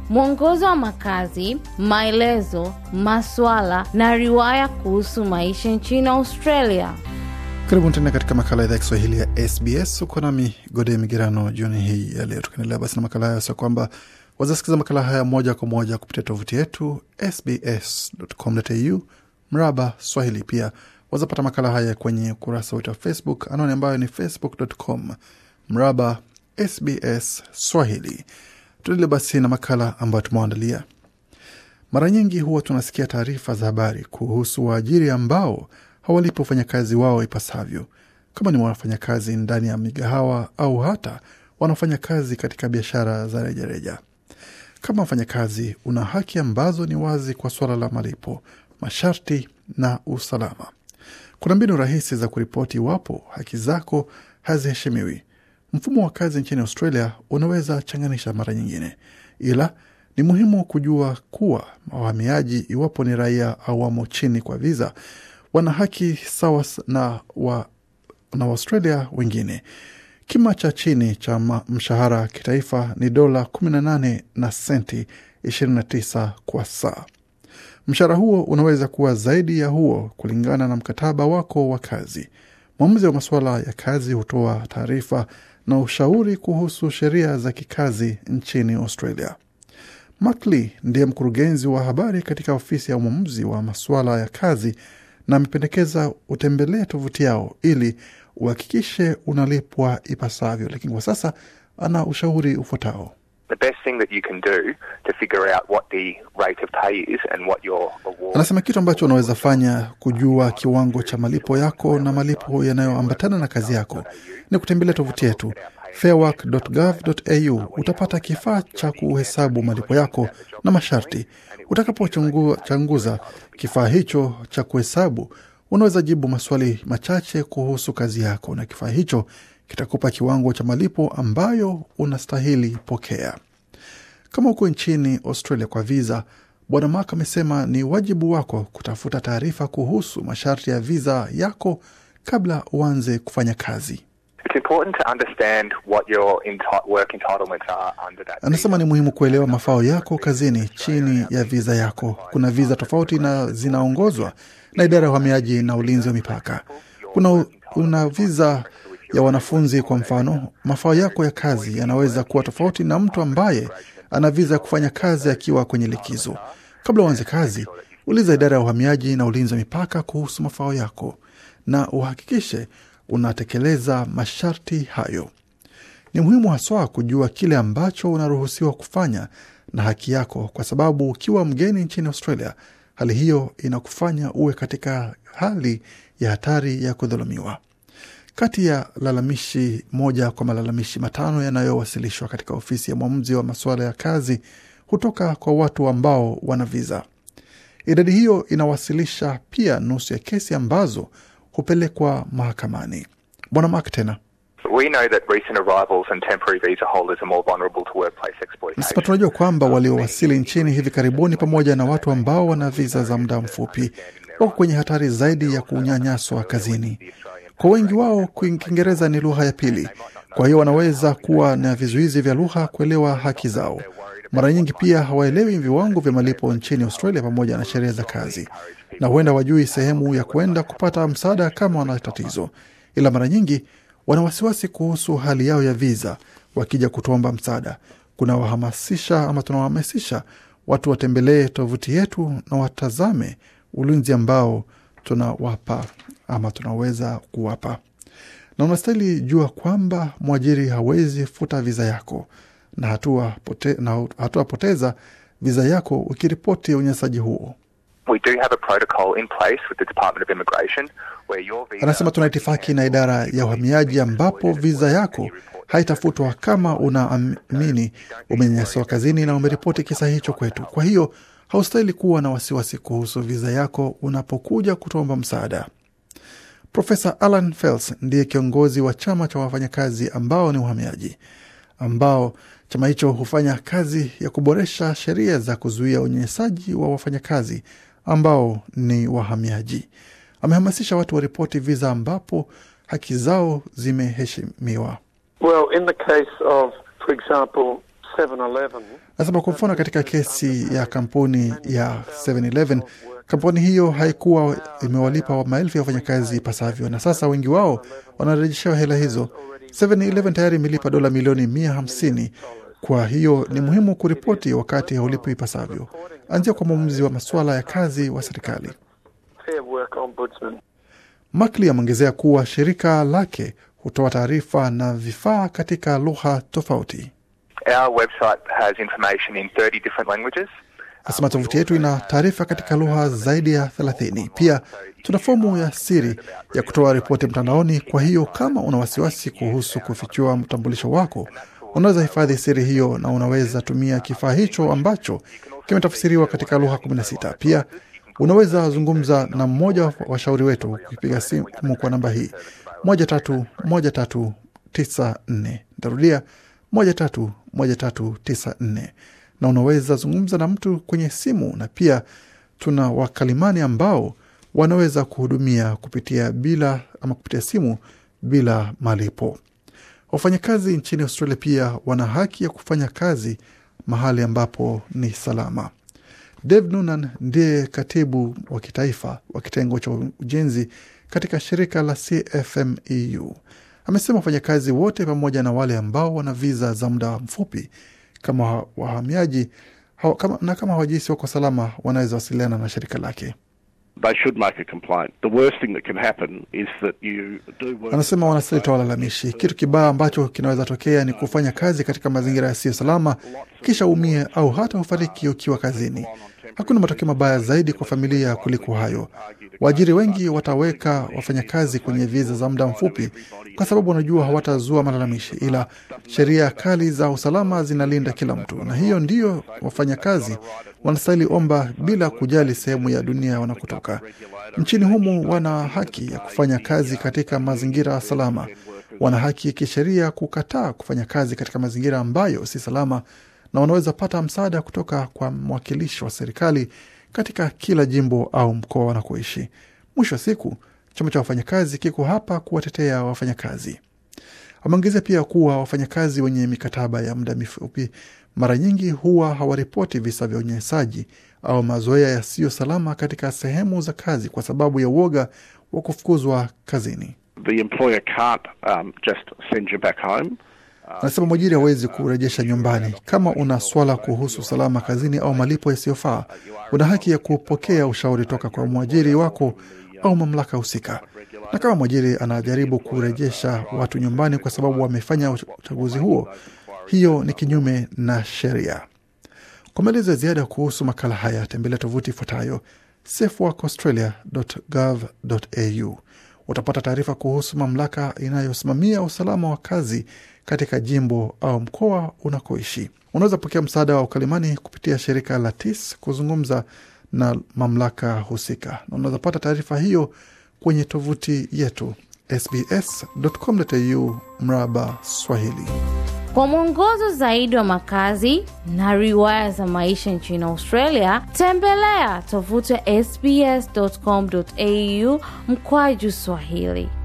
mwongozo wa makazi, maelezo, maswala na riwaya kuhusu maisha nchini Australia. Karibu tena katika makala ya idhaa ya Kiswahili ya SBS. Uko nami Gode Migerano jioni hii ya leo, tukiendelea basi na makala hayo, sio kwamba wazasikiza makala haya moja kwa moja kupitia tovuti yetu sbs.com.au mraba Swahili. Pia wazapata makala haya kwenye ukurasa wetu wa Facebook, anwani ambayo ni facebook.com mraba SBS Swahili. Tuendelee basi na makala ambayo tumewaandalia. Mara nyingi huwa tunasikia taarifa za habari kuhusu waajiri ambao hawalipo wafanyakazi wao ipasavyo, kama ni wafanyakazi ndani ya migahawa au hata wanaofanya kazi katika biashara za rejareja. Kama mfanyakazi, una haki ambazo ni wazi kwa suala la malipo, masharti na usalama. Kuna mbinu rahisi za kuripoti iwapo haki zako haziheshimiwi. Mfumo wa kazi nchini Australia unaweza changanisha mara nyingine, ila ni muhimu kujua kuwa wahamiaji, iwapo ni raia au wamo chini kwa viza, wana haki sawa na wa na Waustralia wengine. Kima cha chini cha mshahara kitaifa ni dola 18 na senti 29 kwa saa. Mshahara huo unaweza kuwa zaidi ya huo kulingana na mkataba wako wa kazi. Mwamuzi wa masuala ya kazi hutoa taarifa na ushauri kuhusu sheria za kikazi nchini Australia. Mark Lee ndiye mkurugenzi wa habari katika ofisi ya mwamuzi wa masuala ya kazi na amependekeza utembelee tovuti yao ili uhakikishe unalipwa ipasavyo, lakini kwa sasa ana ushauri ufuatao. Anasema kitu ambacho unaweza fanya kujua kiwango cha malipo yako na malipo yanayoambatana na kazi yako ni kutembelea tovuti yetu fairwork.gov.au. Utapata kifaa cha kuhesabu malipo yako na masharti. Utakapochanguza kifaa hicho cha kuhesabu, unaweza jibu maswali machache kuhusu kazi yako, na kifaa hicho kitakupa kiwango cha malipo ambayo unastahili pokea. Kama uko nchini Australia kwa viza, Bwana Mark amesema ni wajibu wako kutafuta taarifa kuhusu masharti ya viza yako kabla uanze kufanya kazi. Anasema ni muhimu kuelewa mafao yako kazini chini ya viza yako. Kuna viza tofauti na zinaongozwa na idara ya uhamiaji na ulinzi wa mipaka. Kuna una viza ya wanafunzi kwa mfano, mafao yako ya kazi yanaweza kuwa tofauti na mtu ambaye ana viza ya kufanya kazi akiwa kwenye likizo. Kabla uanze kazi, uliza idara ya uhamiaji na ulinzi wa mipaka kuhusu mafao yako na uhakikishe unatekeleza masharti hayo. Ni muhimu haswa kujua kile ambacho unaruhusiwa kufanya na haki yako, kwa sababu ukiwa mgeni nchini Australia, hali hiyo inakufanya uwe katika hali ya hatari ya kudhulumiwa. Kati ya lalamishi moja kwa malalamishi matano yanayowasilishwa katika ofisi ya mwamuzi wa masuala ya kazi hutoka kwa watu ambao wana viza. Idadi hiyo inawasilisha pia nusu ya kesi ambazo hupelekwa mahakamani. Bwana Mark tena Nasema tunajua kwamba waliowasili nchini hivi karibuni pamoja na watu ambao wana viza za muda mfupi wako kwenye hatari zaidi ya kunyanyaswa kazini. Kwa wengi wao Kiingereza ni lugha ya pili, kwa hiyo wanaweza kuwa na vizuizi vya lugha kuelewa haki zao. Mara nyingi pia hawaelewi viwango vya malipo nchini Australia pamoja na sheria za kazi, na huenda wajui sehemu ya kwenda kupata msaada kama wana tatizo, ila mara nyingi wana wasiwasi kuhusu hali yao ya viza wakija kutuomba msaada. Kunawahamasisha ama tunawahamasisha watu watembelee tovuti yetu na watazame ulinzi ambao tunawapa ama tunaweza kuwapa, na unastahili jua kwamba mwajiri hawezi futa viza yako na hatua pote, na hatua poteza viza yako ukiripoti unyanyasaji huo. Anasema tuna itifaki na idara ya uhamiaji ambapo viza yako haitafutwa kama unaamini umenyanyaswa kazini na umeripoti kisa hicho kwetu. Kwa hiyo haustahili kuwa na wasiwasi kuhusu viza yako unapokuja kutuomba msaada. Profesa Alan Fels ndiye kiongozi wa chama cha wafanyakazi ambao ni uhamiaji, ambao chama hicho hufanya kazi ya kuboresha sheria za kuzuia unyanyasaji wa wafanyakazi ambao ni wahamiaji. Amehamasisha watu waripoti viza ambapo haki zao zimeheshimiwa. Well, in the case of, for example, 7-Eleven, Nasema kwa mfano katika kesi ya kampuni ya 7-Eleven, kampuni hiyo haikuwa imewalipa maelfu ya wafanyakazi ipasavyo, na sasa wengi wao wanarejeshewa hela hizo. 7-Eleven tayari imelipa dola milioni mia hamsini. Kwa hiyo ni muhimu kuripoti wakati haulipi ipasavyo. Anzia kwa mwamuzi wa masuala ya kazi wa serikali. Fair Work Ombudsman. Makli ameongezea kuwa shirika lake hutoa taarifa na vifaa katika lugha tofauti. Our website has information in 30 different languages. Asema tovuti yetu ina taarifa katika lugha zaidi ya 30. Pia tuna fomu ya siri ya kutoa ripoti mtandaoni. Kwa hiyo kama una wasiwasi kuhusu kufichua mtambulisho wako, unaweza hifadhi siri hiyo na unaweza tumia kifaa hicho ambacho kimetafsiriwa katika lugha 16. Pia unaweza zungumza na mmoja wa washauri wetu ukipiga simu kwa namba hii moja tatu moja tatu tisa nne. Ntarudia moja tatu moja tatu tisa nne, na unaweza zungumza na mtu kwenye simu, na pia tuna wakalimani ambao wanaweza kuhudumia kupitia bila ama kupitia simu bila malipo. Wafanyakazi nchini Australia pia wana haki ya kufanya kazi mahali ambapo ni salama. Dave Noonan ndiye katibu wa kitaifa wa kitengo cha ujenzi katika shirika la CFMEU. Amesema wafanyakazi wote pamoja na wale ambao wana viza za muda mfupi kama wahamiaji hawa- kama, na kama hawajihisi wako salama wanaweza wasiliana na shirika lake. they should make a complaint. The worst thing that can happen is that you do work. Anasema wanastahili toa walalamishi. Kitu kibaya ambacho kinaweza tokea ni kufanya kazi katika mazingira yasiyo salama, kisha umie au hata ufariki ukiwa kazini. Hakuna matokeo mabaya zaidi kwa familia kuliko hayo. Waajiri wengi wataweka wafanyakazi kwenye viza za muda mfupi kwa sababu wanajua hawatazua malalamishi, ila sheria kali za usalama zinalinda kila mtu, na hiyo ndiyo wafanyakazi wanastahili omba bila kujali sehemu ya dunia wanakotoka. Nchini humu wana haki ya kufanya kazi katika mazingira salama. Wana haki kisheria kukataa kufanya kazi katika mazingira ambayo si salama, na wanaweza pata msaada kutoka kwa mwakilishi wa serikali katika kila jimbo au mkoa wanakoishi. Mwisho wa siku, chama cha wafanyakazi kiko hapa kuwatetea wafanyakazi. Ameongezea pia kuwa wafanyakazi wenye mikataba ya muda mifupi mara nyingi huwa hawaripoti visa vya unyanyasaji au mazoea yasiyo salama katika sehemu za kazi kwa sababu ya uoga wa kufukuzwa kazini. The employer can't um, just send you back home. Anasema mwajiri hawezi kurejesha nyumbani. Kama una swala kuhusu usalama kazini au malipo yasiyofaa, una haki ya kupokea ushauri toka kwa mwajiri wako au mamlaka husika. Na kama mwajiri anajaribu kurejesha watu nyumbani kwa sababu wamefanya uchaguzi huo, hiyo ni kinyume na sheria. Kwa maelezo ya ziada kuhusu makala haya, tembelea tovuti ifuatayo safeworkaustralia.gov.au. Utapata taarifa kuhusu mamlaka inayosimamia usalama wa kazi katika jimbo au mkoa unakoishi. Unaweza pokea msaada wa ukalimani kupitia shirika la TIS kuzungumza na mamlaka husika, na unaweza pata taarifa hiyo kwenye tovuti yetu sbs.com.au mraba Swahili. Kwa mwongozo zaidi wa makazi na riwaya za maisha nchini Australia, tembelea tovuti ya sbs.com.au mkwaju Swahili.